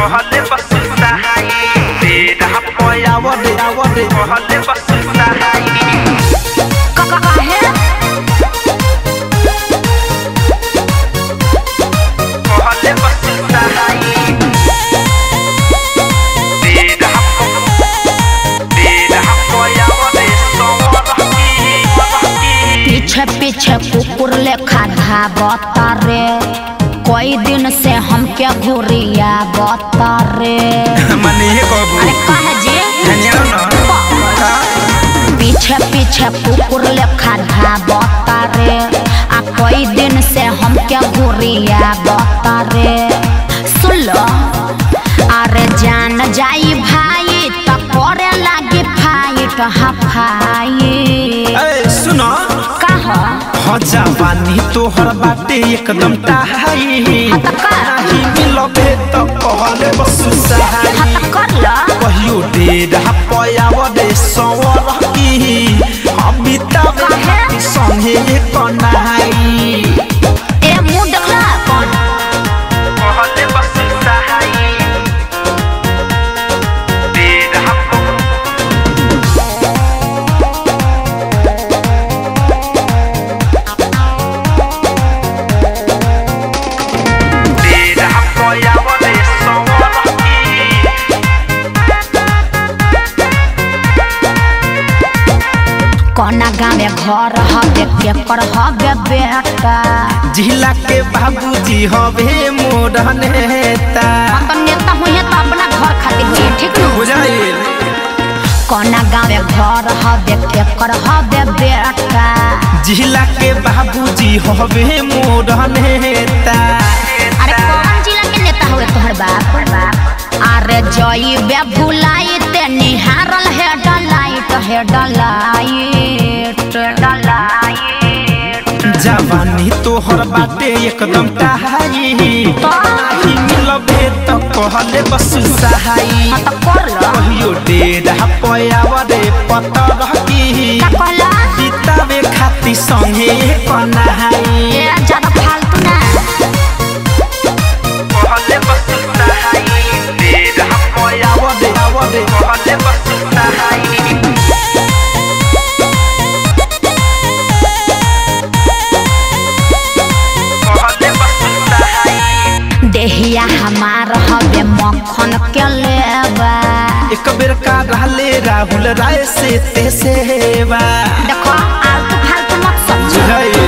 कहले बस सहाई तेरा पयावरे आवरे कहले बस सहाई काहे कहले बस सहाई तेरा तेरा पयावरे सोवरकी पीछे पीछे कुकुर लेखा धाबता रे कई दिन से हमके घुरिया बता रे मने ये कहबू अरे कहे जी धनिया ना पीछे पीछे कुकुर लेखा धाबता रे आ कई दिन से हमके घुरिया बता रे सुन लो अरे जान जाई भाई त करे लागी फाइट हफाई ए सुनो कह हो जवानी तोहर बाटे एकदम टाहाई नाही मिलबे त कहले बस सहाई हत कर लो कहियो डेरा पयावरे सवर की अमिताभ काहे? संगे कनाई ए मुंह देखला कौन कहले बस सहाई डेरा डेरा पयावरे सवर की कोना गाँव घर हवे केकर हवे बेटा जिला के बाबूजी हवे मोर नेता हम तो नेता हुई तो अपना घर खातिर हुई ठीक न बुझाइल कोना गाँव घर हवे केकर हवे बेटा जिला के बाबूजी हवे मोर नेता अरे कौन जिला के नेता हुए तोहर बाप अरे जई बे भुलाई ते निहारल है डलाइट है डलाइट डलाइट जवानी तोहर बाटे एकदम टाहाई नाही मिलबे त कहले बस सहाई हाँ तो कर लो कहियो डेरा पयावरे पतर की का कहला किताबे खाती संगे कनाई ए ज्यादा फालतू ना कहले बस सहाई डेरा पयावरे आवरे कहले बस सहाई कहले बस सहाई देहिया हमार हवे मक्खन के लेबा एक बेर का रहले राहुल राय से ते सेवा देखो आलतू फालतू मत समझो बुझाइल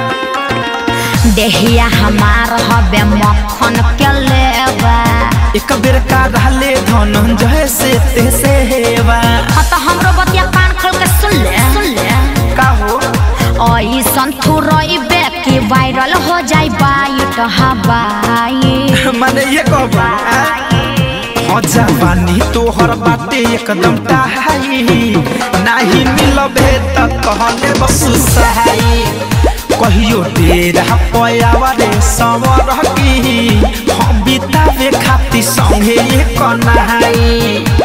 देहिया हमार हवे मक्खन के लेबा एक बेर का रहले धनंजय से ते सेवा हाँ तो हमरो बतिया कान खोल के सुन ले सुन ले का हो ऐसन थुरइबे कि वायरल हो जाई बाइट हवाई माने ये कहबा हो जवानी तोहर बाटे एकदम टाहाई नाही मिलबे त कहले बस सहाई कहियो डेरा पयावरे सवर की हम बितावे खाती संगे कनाई